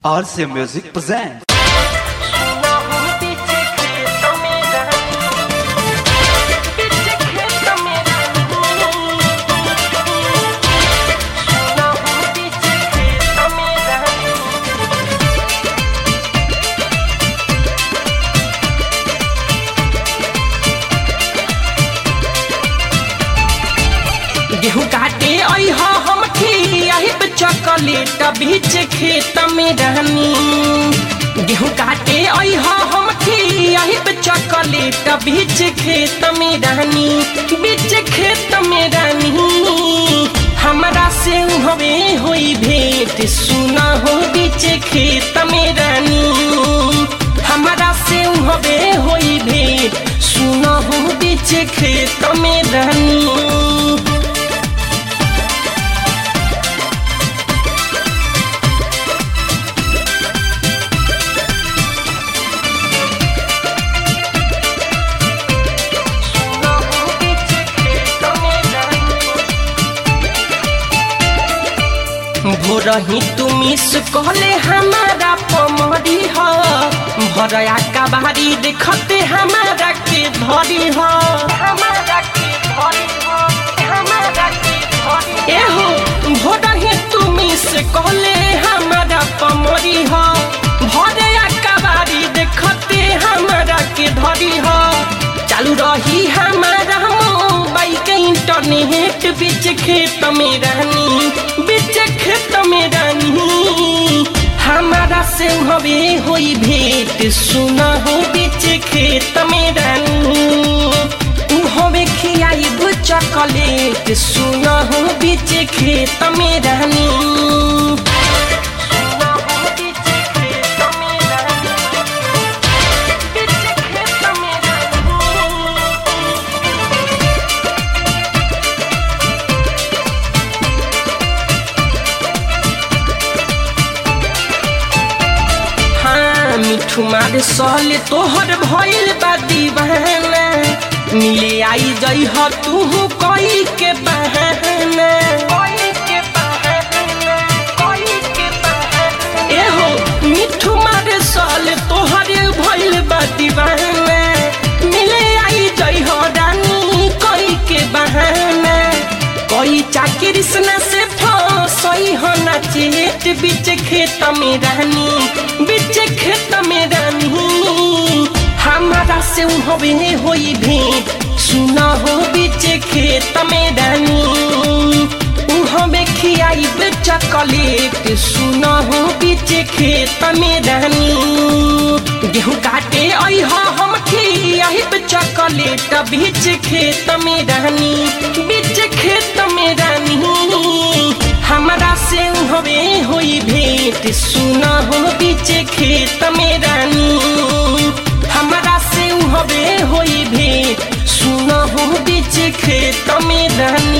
RC Music presents. गेहूं काटे आई हा हम खियाहिब चॉकलेट बीच खेत में रहनी गेहूं काटे आई हा हम खियाहिब चॉकलेट बीच खेत में रहनी बीच खेत में रहनी हमरा से हवे होई भेंट सुना हो बीच खेत में रहनी हमरा से हवे होई भेंट सुना हो बीच खेत में रहनी भोरही तुमी से कहले हमारा पमरी ह भरया कबारी देखते हमारा के धरी ह हमारा के धरी ह हमारा के धरी एहो भोरही तुमी से कहले हमारा पमरी ह भरया कबारी देखते हमारा के धरी ह चालू रही हमारा मोबाइल के इंटरनेट बीच खेत में रहनी बीच खेत में रहनी हमारा से हवे होई भेंट सुना हो बीच खेत में रहनी उ हवे खियाई चॉकलेट सुना हो बीच खेत में रहनी सुना हो बीच खेत में रहनी बीच खेत में रहनी हाँ मिठू मार सहले तोहर भइल बा दीवाना मिले आई जई ह तू कोई के बहाना एहो मिठू मार सहले तोहर भइल बा दीवाना मिले आई जई ह रानी कोई के बहाना कोई चाकरी से से फसई हो ना चेत बीच खेत में रहनी बीच खेत में रहनी हमारा से हवे होई भेंट सुना हो बीच खेत में रहनी उ हमें खियाई चॉकलेट सुना हो बीच खेत में रहनी गेहूं काटे आई हा हम खियाई चॉकलेट बीच खेत में रहनी बीच खेत में रहनी हमरा से हवे होई भेंट सुना हो बीच खेत में रहनी हमरा से हवे होई भेंट सुना हो बीच खेत में रहनी